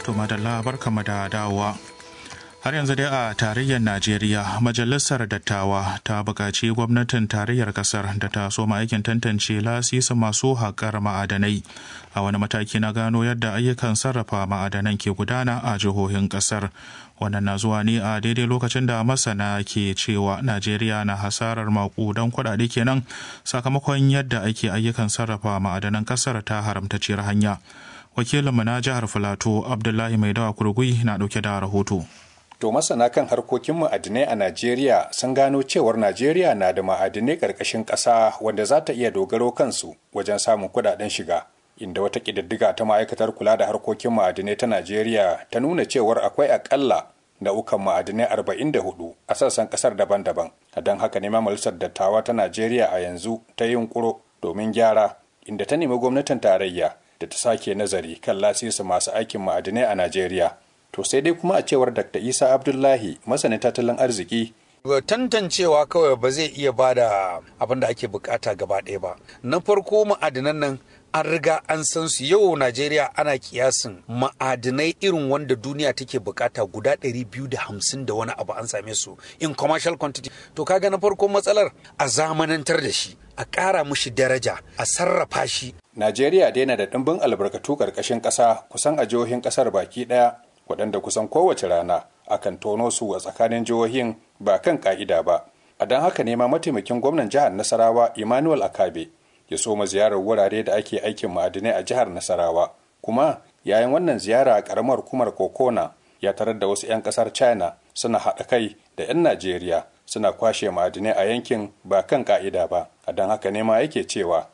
To madalla barkama da dawowa. Har yanzu dai a tarayyar Najeriya, Majalisar Dattawa ta buƙaci gwamnatin tarayyar ƙasar da ta soma aikin tantance lasisa masu haƙar ma'adanai a wani mataki na gano yadda ayyukan sarrafa ma'adanan ke gudana a jihohin ƙasar. Wannan na zuwa ne a daidai lokacin da masana ke cewa Najeriya na hasarar maƙudan kuɗaɗe kenan sakamakon yadda ake ayyukan sarrafa ma'adanan ƙasar ta haramtacciyar hanya. Wakilinmu na jihar Filato Abdullahi Maidawa Kurgui na ɗauke da rahoto. To masana kan harkokin ma'adinai a Najeriya sun gano cewar Najeriya na da ma'adinai ƙarƙashin ƙasa wanda za ta iya dogaro kansu wajen samun kuɗaɗen shiga. Inda wata ƙididdiga ta ma'aikatar kula da harkokin ma'adinai ta Najeriya ta nuna cewar akwai aƙalla nau'ukan ma'adinai arba'in da hudu a sassan ƙasar daban-daban. Don haka ne majalisar dattawa ta Najeriya a yanzu ta yi yunƙuro domin gyara inda ta nemi gwamnatin tarayya da ta sake nazari kan lasisi masu aikin ma'adinai a Najeriya. To sai dai kuma a cewar Dr. Isa Abdullahi masanin tattalin arziki tantancewa kawai ba zai iya ba da abin da ake bukata gaba ɗaya ba. Na farko ma'adinan nan an riga an san su yau Najeriya ana kiyasin ma'adinai irin wanda duniya take bukata guda 250 da wani abu an same su in commercial quantity. To kaga na farko matsalar a zamanantar da shi, a ƙara mushi daraja, a sarrafa shi. Najeriya daina da ɗimbin albarkatu ƙarƙashin ƙasa kusan a jihohin ƙasar baki ɗaya waɗanda kusan kowace rana akan tono su a tsakanin jihohin ba kan ƙa'ida ba. A don haka ne ma mataimakin gwamnan jihar Nasarawa Emmanuel Akabe ya soma ziyarar wurare da ake aikin ma'adinai a jihar Nasarawa. Kuma yayin wannan ziyara a ƙaramar hukumar Kokona ya tarar da wasu 'yan ƙasar China suna haɗa kai da 'yan Najeriya suna kwashe ma'adinai a yankin ba kan ƙa'ida ba. A don haka ne ma yake cewa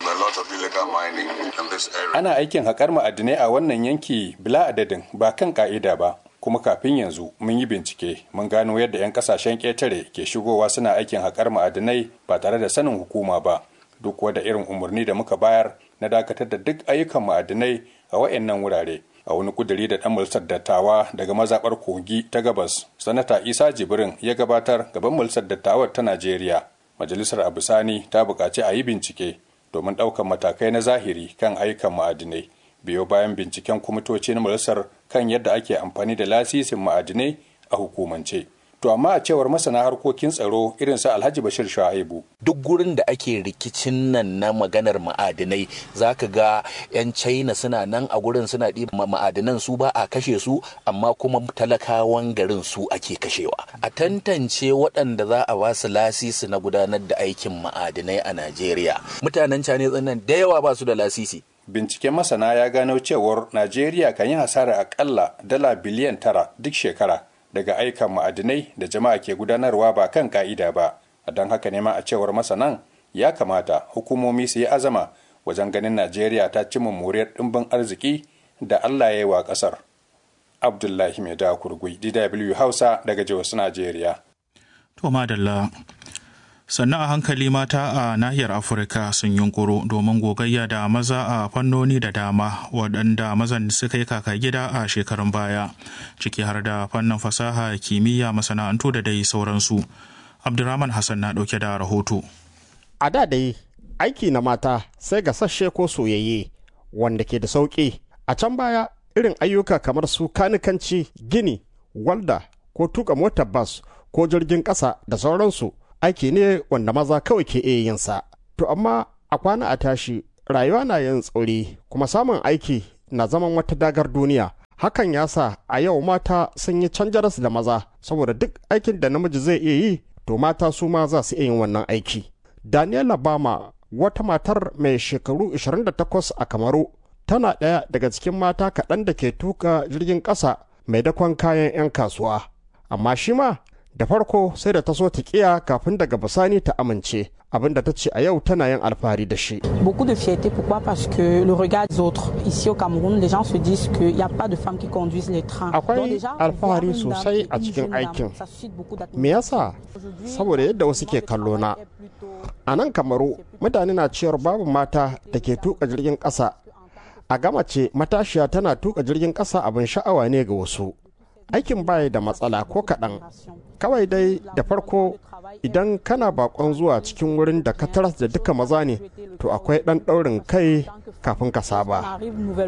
Ana aikin haƙar ma'adinai a wannan yanki bila adadin ba kan ƙa'ida ba. Kuma kafin yanzu mun yi bincike mun gano yadda 'yan ƙasashen ƙetare ke shigowa suna aikin haƙar ma'adinai ba tare da sanin hukuma ba. Duk wada irin umarni da muka bayar na dakatar da duk ayyukan ma'adinai a wayannan wurare. A wani kuduri da ɗan mulsar dattawa daga mazaɓar kogi ta gabas, Sanata Isa Jibrin ya gabatar gaban mulsar dattawar ta Najeriya. Majalisar Abusani ta buƙaci a yi bincike domin ɗaukar matakai na zahiri kan ayyukan ma'adinai biyo bayan binciken kwamitoci na majalisar kan yadda ake amfani da lasisin ma'adinai a hukumance. To amma a cewar masana harkokin tsaro irin su Alhaji Bashir Shu'aibu. Duk gurin da ake rikicin nan na maganar ma'adinai zaka ga 'yan China suna nan a gurin suna ɗiba ma'adinan su ba a kashe su amma kuma talakawan garin su ake kashewa. A tantance waɗanda za a ba su lasisi na gudanar da aikin ma'adinai a Najeriya. Mutanen Chinese nan da yawa ba su da lasisi. Binciken masana ya gano cewar Najeriya kan yi hasara akalla dala biliyan tara duk shekara. daga aikan ma'adinai da jama'a ke gudanarwa ba kan ka'ida ba a don haka ne ma a cewar masanan ya kamata hukumomi su yi azama wajen ganin najeriya ta ci mummuriyar ɗimbin arziki da allah ya yi wa ƙasar abdullahi mai da kurgui dw hausa daga jos najeriya to madalla sannan a hankali mata a nahiyar afirka sun yunkuro domin gogayya da maza a fannoni da dama waɗanda mazan suka yi kaka gida a shekarun baya ciki har da fannin fasaha kimiyya masana'antu da dai sauransu abdurrahman hassan na ɗauke da rahoto a da dai aiki na mata sai ga sashe ko soyayye wanda ke da sauƙi a can baya irin ayyuka kamar su kanikanci gini walda ko tuka motar bas ko jirgin ƙasa da sauransu aiki ne wanda maza kawai ke iya yin sa. To amma a kwana a tashi rayuwa na yin tsauri kuma samun aiki na zaman wata dagar duniya. Hakan ya sa a yau mata sun yi canjaras da maza saboda duk aikin da namiji zai iya yi to mata su ma za su iya yin wannan aiki. Daniela Bama wata matar mai shekaru 28 a Kamaru tana ɗaya daga cikin mata kaɗan da ke tuka jirgin ƙasa mai dakon kayan 'yan kasuwa. Amma shi ma da farko sai da ta so ta kiya kafin daga bisani ta amince abinda ta ce a yau tana yin alfahari da shi. Beaucoup de fierté pourquoi parce que le regard des autres ici au Cameroun les gens se disent qu'il n'y a pas de femmes qui conduisent les trains. Akwai alfahari sosai a cikin aikin. Me yasa? Saboda yadda wasu ke kallo na. A nan Kamaru mutane na cewar babu mata da ke tuka jirgin ƙasa. A gama ce matashiya tana tuka jirgin ƙasa abin sha'awa ne ga wasu. aikin baya da matsala ko kaɗan kawai dai da farko idan kana bakon zuwa cikin wurin da ka taras da duka maza ne to akwai ɗan ɗaurin kai kafin ka saba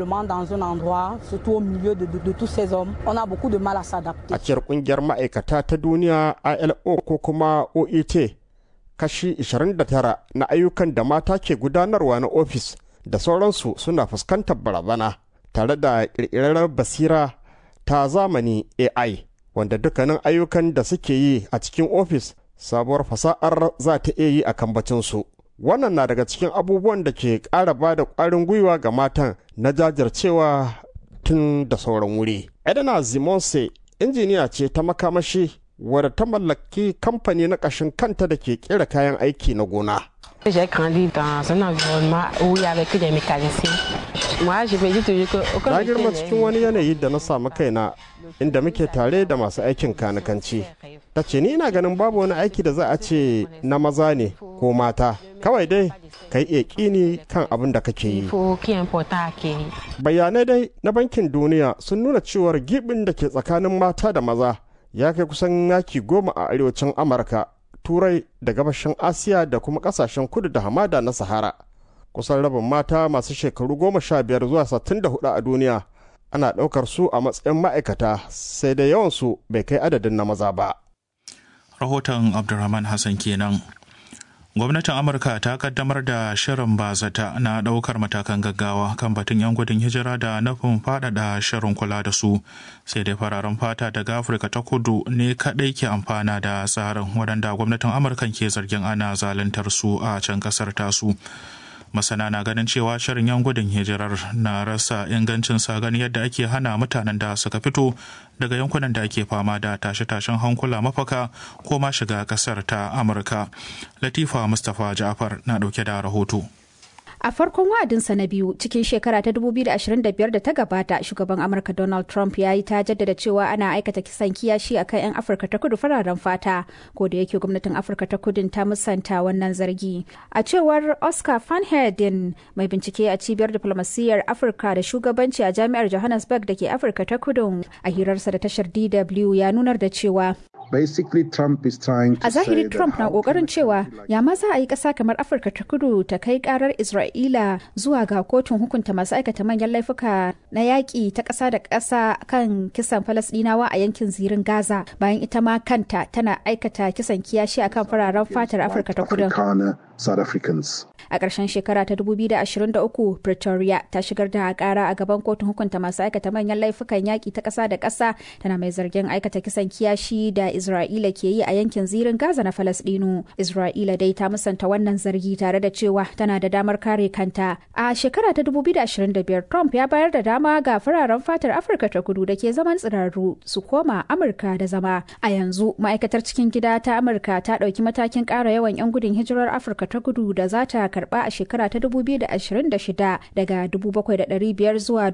a ciyar ƙungiyar ma'aikata ta duniya ilo ko kuma oet kashi 29 na ayyukan da mata ke gudanarwa na ofis da sauransu suna fuskantar barazana tare da ƙirƙirar basira ta zamani AI wanda dukkanin ayyukan da suke yi a cikin ofis sabuwar fasa'ar za ta iya yi a kambacinsu. Wannan na daga cikin abubuwan da ke ƙara ba da ƙwarin gwiwa ga matan na jajircewa tun da sauran wuri. Edna Zimonse injiniya ce ta makamashi wadda ta mallaki kamfani na ƙashin kanta da ke ƙera kayan aiki na gona. J'ai grandi dans un environnement où il y avait que des mécaniciens. Moi, je me dis toujours que Na girma cikin wani yanayi da na samu kaina inda muke tare da masu aikin kanikanci. Ta ce ni ina ganin babu wani aiki da za a ce na maza ne ko mata. Kawai dai ka yi ƙini kan abin da kake yi. Bayanai dai na bankin duniya sun nuna cewar gibin da ke tsakanin mata da maza ya kai kusan yaki goma a arewacin Amurka turai da gabashin asiya da kuma kasashen kudu da hamada na sahara kusan rabin mata masu shekaru goma sha biyar zuwa sattin da hudu a duniya ana ɗaukar su a matsayin ma'aikata sai da yawansu bai kai adadin na maza ba rahoton abdulrahman hassan kenan gwamnatin amurka ta kaddamar da shirin bazata na daukar matakan gaggawa kan batun 'yan gudun hijira da nufin faɗaɗa shirin kula da su sai dai fararen fata daga afirka ta kudu ne kaɗai ke amfana da tsarin waɗanda gwamnatin amurka ke zargin ana zaluntar su a can ƙasar tasu masana na ganin cewa shirin yan gudun hijirar na rasa ingancin sa gani yadda ake hana mutanen da suka fito daga yankunan da ake fama da tashe-tashen hankula mafaka ko ma shiga kasar ta amurka latifa mustapha ja'far na dauke da rahoto A farkon wa'adinsa na biyu cikin shekara ta 2025 da ta gabata shugaban Amurka Donald Trump ya yi ta jaddada cewa ana aikata kisan kiyashi a kan 'yan Afirka ta kudu fararen fata ko da yake gwamnatin Afirka ta kudin ta musanta wannan zargi. A cewar Oscar Van Heerden mai bincike a cibiyar diplomasiyyar Afirka da shugabanci a jami'ar Johannesburg da ke Afirka ta kudu a hirarsa da tashar DW ya nunar da cewa Basically, Trump is trying to A zahiri say that Trump na how kokarin can cewa it be like ya ma za a yi ƙasa kamar Afirka ta kudu ta kai karar Isra'ila zuwa ga kotun hukunta masu aikata manyan laifuka na yaƙi ta ƙasa da ƙasa kan kisan Falasɗinawa a yankin zirin Gaza bayan ita ma kanta tana aikata kisan kiyashi akan fararen fatar Afirka ta kudu. Afrikaner, South Africans. A ƙarshen shekara ta 2023, Pretoria ta shigar da ƙara a gaban kotun hukunta masu aikata manyan laifukan yaƙi ta ƙasa da ƙasa tana mai zargin aikata kisan kiyashi da Isra'ila ke yi a yankin zirin Gaza na Falasɗinu. Isra'ila dai ta musanta wannan zargi tare da cewa tana da damar kare kanta. A shekara ta 2025, Trump ya bayar da dama ga fararen fatar Afirka ta kudu da ke zaman tsirarru su koma Amurka da zama. A yanzu, ma'aikatar cikin gida ta Amurka ta ɗauki matakin ƙara yawan 'yan gudun hijirar Afirka ta kudu da za ta karɓa a shekara ta 2026 daga 7,500 zuwa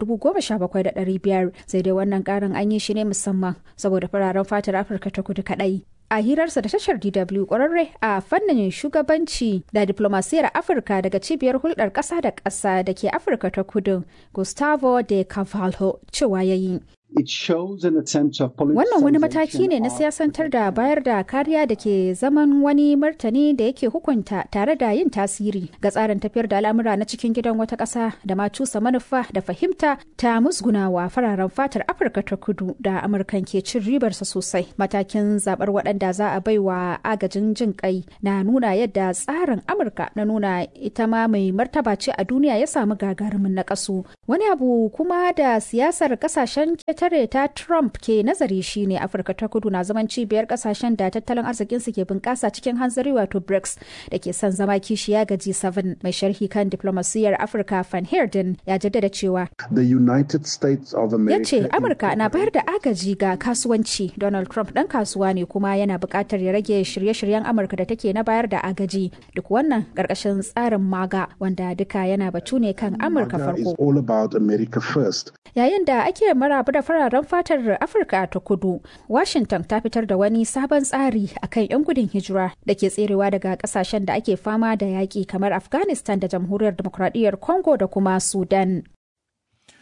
17,500 sai dai wannan ƙarin an yi shi ne musamman saboda fararen fatar Afirka ta kudu kaɗai. a hirarsa da tashar DW kwararre a fannin shugabanci da diplomasiyar Afirka daga cibiyar hulɗar ƙasa da ƙasa da ke Afirka ta kudu Gustavo de Cavallo cewa ya yi. It shows an attempt of Wannan wani mataki ne na politicization of siyasantar da bayar da kariya da ke zaman wani martani da yake hukunta tare da yin tasiri ga tsarin tafiyar da al'amura na cikin gidan wata ƙasa da ma cusa manufa da fahimta ta musgunawa fararen fatar Afirka ta kudu da Amurkan ke cin ribarsa sosai. Matakin zabar waɗanda za a baiwa agajin jin kai na nuna yadda tsarin Amurka na nuna ita ma mai martaba ce a duniya ya samu gagarumin naƙasu. Wani abu kuma da siyasar ƙasashen ketare ta Trump ke nazari shine Afirka ta kudu na zaman cibiyar kasashen da tattalin arzikinsu ke bunƙasa cikin hanzari wato BRICS da ke son zama kishiya ga G7 mai sharhi kan diplomasiyyar Afirka Van Heerden ya jaddada cewa the United States of ya America. ce Amurka na bayar da agaji ga kasuwanci Donald Trump ɗan kasuwa ne kuma yana buƙatar ya rage shirye-shiryen Amurka da take na bayar da agaji duk wannan ƙarƙashin tsarin MAGA wanda duka yana batu ne kan Amurka MAGA is farko. all about America first. Yayin da ake maraba da fararen fatar Afirka ta kudu, Washington ta fitar da wani sabon tsari akan 'yan gudun hijira da ke tserewa daga kasashen da ake fama da yaƙi kamar Afghanistan da Jamhuriyar Demokradiyyar Congo da kuma Sudan.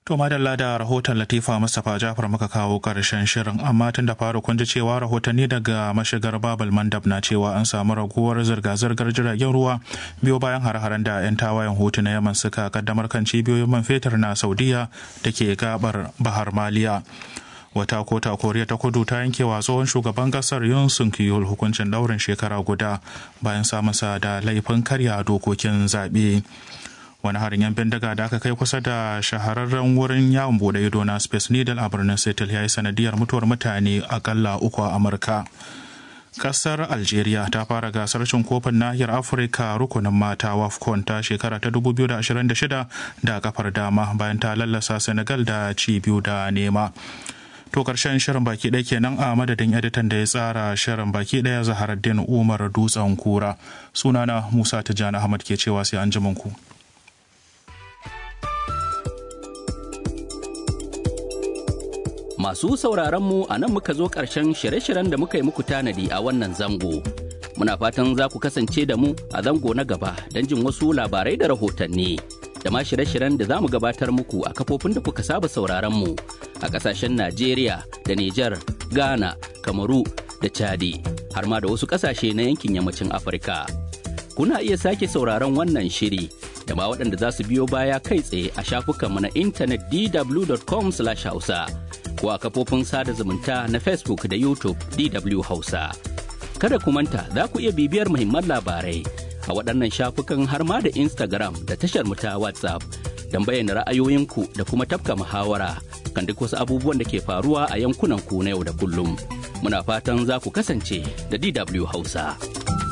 To madalla da rahoton Latifa Mustapha Jafar muka kawo ƙarshen shirin amma tun da faru kun ji cewa rahotanni daga mashigar Babal Mandab na cewa an samu raguwar zirga-zirgar jiragen ruwa biyo bayan har-haren da 'yan tawayen hutu na Yaman suka kaddamar kan cibiyoyin man fetur na Saudiya da ke gabar Bahar Maliya. Wata kota Koriya ta kudu ta yankewa tsohon shugaban kasar Yun Suk Yeol hukuncin daurin shekara guda bayan samunsa da laifin karya dokokin zaɓe. wani harin yan bindiga da aka kai kusa da shahararren wurin yawon bude ido na space needle a birnin seattle ya yi sanadiyar mutuwar mutane akalla uku a amurka kasar algeria ta fara gasar cin kofin nahiyar afirka rukunin mata wafcon ta shekara ta 2026 da kafar dama bayan ta lallasa senegal da ci biyu da nema to karshen shirin baki ɗaya kenan a madadin editan da ya tsara shirin baki ɗaya zaharaddin umar dutsen kura sunana musa tijjani ahmad ke cewa sai an ku. Masu sauraronmu a nan muka zo ƙarshen shirye-shiryen da muka yi muku tanadi a wannan zango. Muna fatan za ku kasance da mu a zango na gaba don jin wasu labarai da rahotanni. Da ma shirye-shiryen da za mu gabatar muku a kafofin da kuka saba sauraronmu a ƙasashen Najeriya da Nijar, Ghana, Kamaru da Chadi, har ma da wasu ƙasashe na yankin yammacin Afirka. Kuna iya sake sauraron wannan shiri da ma waɗanda za su biyo baya kai tsaye a shafukanmu na intanet dw.com/hausa. ko a kafofin sada zumunta na Facebook da YouTube DW Hausa. Kada ku manta za ku iya bibiyar muhimman labarai a waɗannan shafukan har ma da Instagram da tashar mu ta WhatsApp don bayyana ra'ayoyinku da kuma tafka muhawara kan duk wasu abubuwan da ke faruwa a yankunan ku na yau da kullum. Muna fatan za ku kasance da DW Hausa.